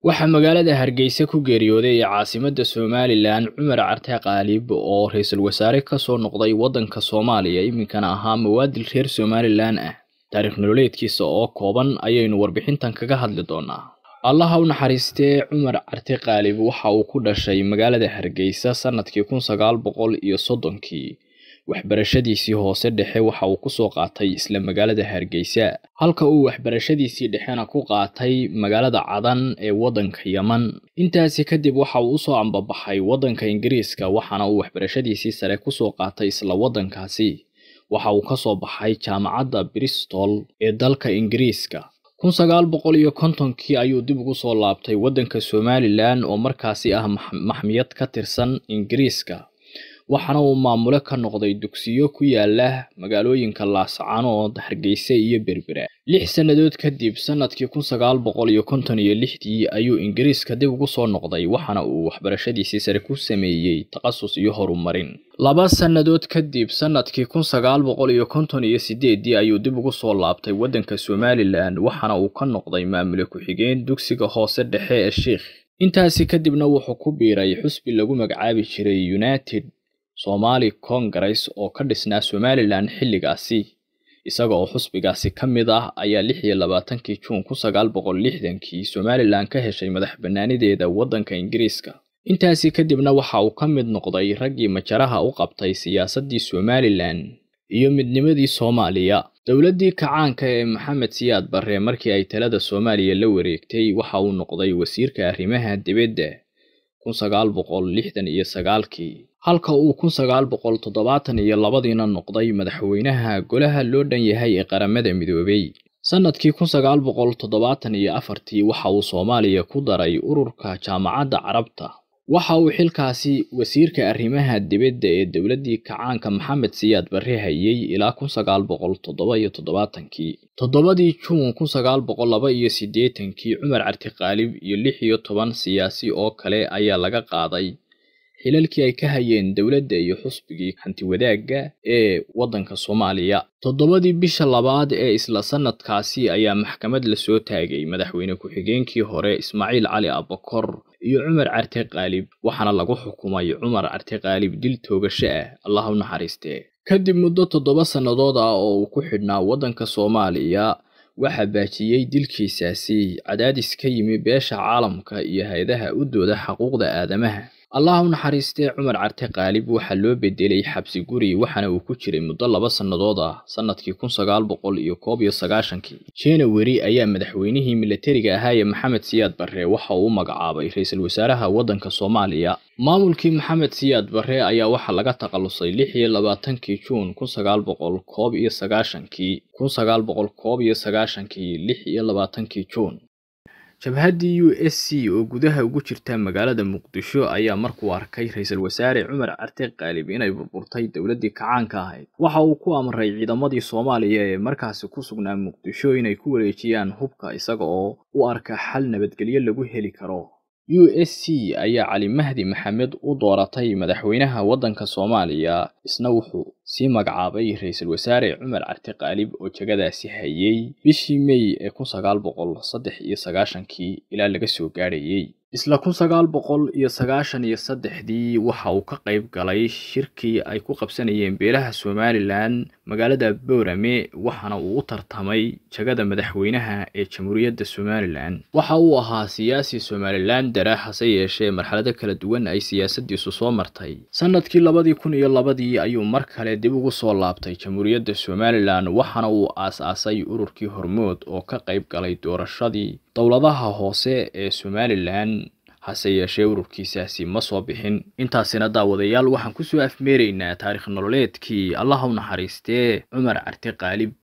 waxaa magaalada hargeysa ku geeriyooday ee caasimadda somalilan cumar carte qaalib oo ra-iisul wasaare ka soo noqday waddanka soomaaliya iminkana ahaa muwaadin reer somalilan ah taariikh nololeedkiisa oo kooban ayaynu warbixintan kaga hadli doonaa allaha u naxariistee cumar carte qaalib waxa uu ku dhashay magaalada hargeysa sannadkii kun sagaal boqol iyo soddonkii waxbarashadiisii hoose dhexe waxa uu kusoo qaatay isla magaalada hargeysa halka uu waxbarashadiisii dhexena ku qaatay magaalada cadan ee waddanka yeman intaasi kadib waxa uu usoo ambabaxay waddanka ingiriiska waxaana uu waxbarashadiisii sare kusoo qaatay isla waddankaasi waxa uu kasoo baxay jaamacadda bristol ee dalka ingiriiska kun sagaal boqol iyo kontonkii ayuu dib ugu soo laabtay waddanka somalilan oo markaasi ah maxmiyad ka tirsan ingiriiska waxaana uu maamule ka noqday dugsiyo ku yaala magaalooyinka laascaanood hargeysa iyo berbera lix sannadood kadib sannadkii kun sagaal boqol iyo konton iyo lixdii ayuu ingiriiska dib ugu soo noqday waxaana uu waxbarashadiisii sare ku sameeyey takhasus iyo horumarin laba sannadood kadib sannadkii kun sagaal boqol iyo konton iyo sideeddii ayuu dib ugu soo laabtay waddanka somalilan waxaana uu ka noqday maamule ku-xigeen dugsiga hoose dhexe ee sheikh intaasi kadibna wuxuu ku biiray xusbi lagu magacaabi jiray united somali congress oo ka dhisnaa somalilan xilligaasi isaga oo xusbigaasi ka mid ah ayaa lix iyo labaatankii juun kun sagaal boqol lixdankii somalilan ka heshay madax bannaanideeda waddanka ingiriiska intaasi kadibna waxa uu ka mid noqday raggii majaraha u qabtay siyaasaddii somalilan iyo midnimadii soomaaliya dowladdii kacaanka ee maxamed siyaad barre markii ay talada soomaaliya la wareegtay waxa uu noqday wasiirka arrimaha dibadda kun sagaal boqol lixdan iyo sagaalkii halka uu kun sagaal boqol toddobaatan iyo labadiina noqday madaxweynaha golaha loo dhan yahay ee qaramada midoobay sannadkii kun sagaal boqol toddobaatan iyo afartii waxa uu soomaaliya ku daray ururka jaamacadda carabta waxa uu xilkaasi wasiirka arrimaha dibadda ee dowladdii kacaanka maxamed siyaad barre hayay ilaa kun sagaal boqol toddoba iyo toddobaatankii toddobadii juun kun sagaal boqol laba iyo siddeetankii cumar carti qaalib iyo lix iyo toban siyaasi oo kale ayaa laga qaaday xilalkii ay ka hayeen dowladda iyo xusbigii hantiwadaagga ee waddanka soomaaliya toddobadii bisha labaad ee isla sannadkaasi ayaa maxkamad lasoo taagay madaxweyne ku-xigeenkii hore ismaaciil cali abakor iyo cumar carte qaalib waxaana lagu xukumay cumar carte qaalib dil toogasho ah allah u naxariistee kadib muddo toddoba sannadood ah oo uu ku xidhnaa waddanka soomaaliya waxaa baajiyey dilkiisaasi cadaadis ka yimi beesha caalamka iyo hay-adaha u dooda xuquuqda aadamaha allah u naxariistee cumar carte qaalib waxaa loo bedelay xabsi guri waxaana uu ku jiray muddo laba sannadood ah sannadkii kun sagaal boqol iyo koob iyo sagaashankii january ayaa madaxweynihii milatariga ahaa ee maxamed siyaad barre waxa uu u magacaabay ra-iisul wasaaraha waddanka soomaaliya maamulkii maxamed siyaad barre ayaa waxaa laga takhalusay lix iyo labaatankii juun kun sagaal boqol koob iyo sagaashankii kun sagaal boqol koob iyo sagaashankii lix iyo labaatankii juun jabhaddii u s c oo gudaha ugu jirta magaalada muqdisho ayaa markuu arkay ra-iisul wasaare cumar carte qaalib inay burburtay dowladdii kacaanka ahayd waxa uu ku amray ciidamadii soomaaliya ee markaasi ku sugnaa muqdisho inay ku wareejiyaan hubka isaga oo u arka xal nabadgelyo lagu heli karo u s c ayaa cali mahdi maxamed u dooratay madaxweynaha waddanka soomaaliya isna wuxuu sii magacaabay ra-iisul wasaare cumar carte qaalib oo jegadaasi hayay bishii mey ee kun sagaal boqol saddex iyo sagaashankii ilaa laga soo gaadhayey isla kun sagaal boqol iyo sagaashan iyo saddexdii waxa uu ka qayb galay shirkii ay ku qabsanayeen beelaha somalilan magaalada boorame waxaana uu u tartamay jegada madaxweynaha ee jamhuuriyadda somalilan waxa uu ahaa siyaasi somalilan dara hase yeeshee marxalado kala duwan ay siyaasadiisu soo martay sannadkii labadii kun iyo labadii ayuu mar kale dib ugu soo laabtay jamhuuriyadda somalilan waxaana uu aas-aasay ururkii hormood oo ka qayb galay doorashadii dowladaha hoose ee somalilan hase yeeshee ururkiisaasi ma soo bixin intaasina daawadayaal waxaan kusoo afmeeraynaa taarikh nololeedkii allah u naxariistee cumar carte qaalib